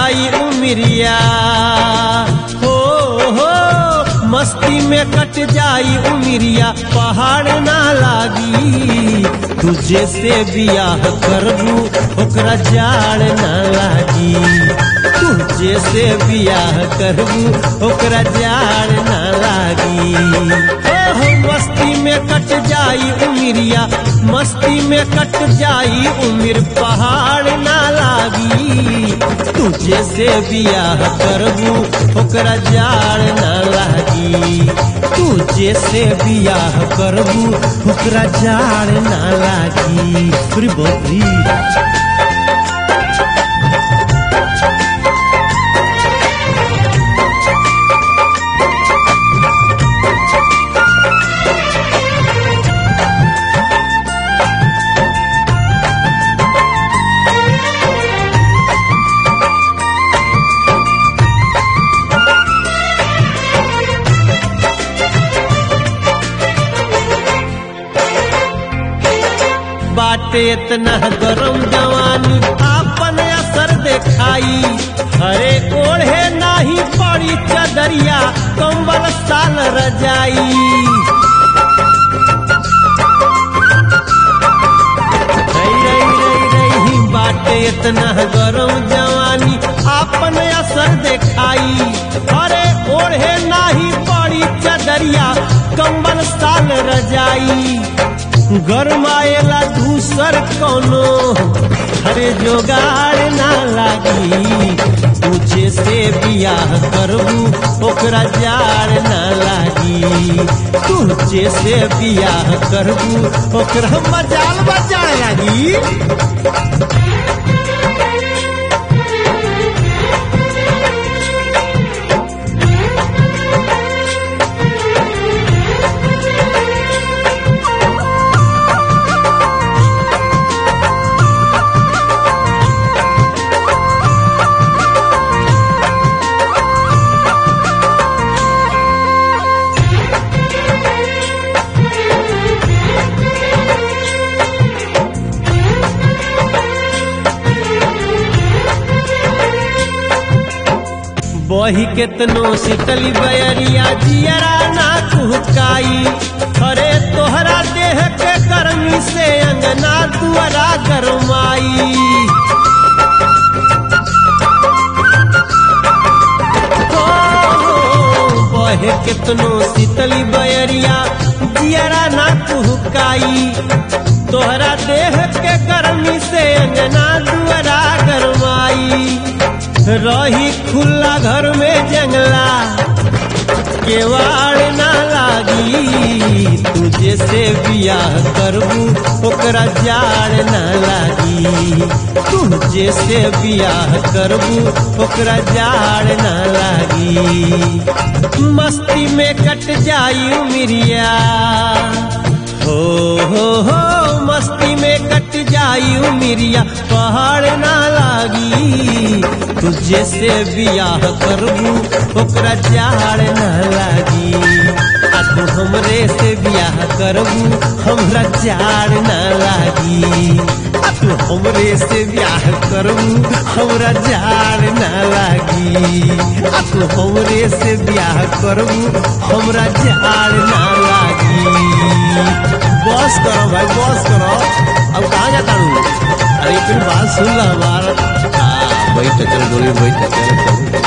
जाई उमिरिया हो हो मस्ती में कट जाई उमिरिया पहाड़ ना लागी तुझे से बियाह करबू ओकरा जाड़ ना लागी तुझे से बियाह करबू ओकरा जाड़ ना लागी ओहो मस्ती में कट जाई उमिरिया मस्ती में कट जाई उमिर पहाड़ ना लागी तुझे से बियाह करबू ओकरा जाड़ ना लागी तुझे से बियाह करबू ओकरा जाड़ ना लागी अरे बाप रे बाटे इतना गरम जवानी आपन असर देखाई हरे ओढ़े नाही पड़ी चदरिया कंबल साल रजाई रई रई रई रई बाटे इतना गरम जवानी आपन असर देखाई हरे ओढ़े नाही पड़ी चदरिया कंबल साल रजाई गरमाएला दूसर कोनो हरे जोगाड़ ना लागी तुझे से बियाह करबू ओकरा जाड़ ना लागी तुझे से बियाह करबू ओकरा मजाल बजाड़ लागी बही केतनो शीतली बयरिया जियरा ना कुहकाई अरे तोहरा देह के गर्मी से अंगना दुआरा गरमाई हो, हो, बहे केतनो शीतली बयरिया जियरा ना कुहकाई तोहरा देह के गर्मी से अंगना दुआरा गरमाई रही खुला घर में जंगला केवाड़ ना लागी तुझे से बियाह करबू ओकरा जाड़ ना लागी तुझे से बियाह करबू ओकरा जाड़ ना लागी मस्ती में कट जाई उमिरिया हो हो हो मस्ती में कट जाई उमिरिया पहाड़ ना लागी तुझे से बियाह करबू ओकरा जाड़ ना लागी आ तू हमरे से बियाह करबू हमरा जाड़ ना लागी आ तू हमरे से बियाह करबू हमरा जाड़ ना लागी आ तू हमरे से बियाह करबू हमरा जाड़ ना लागी बस करो भाई बस करो अब कहाँ जाता हूँ अरे फिर बात सुन ला हमारा हाँ बैठ चल डोली बैठ चल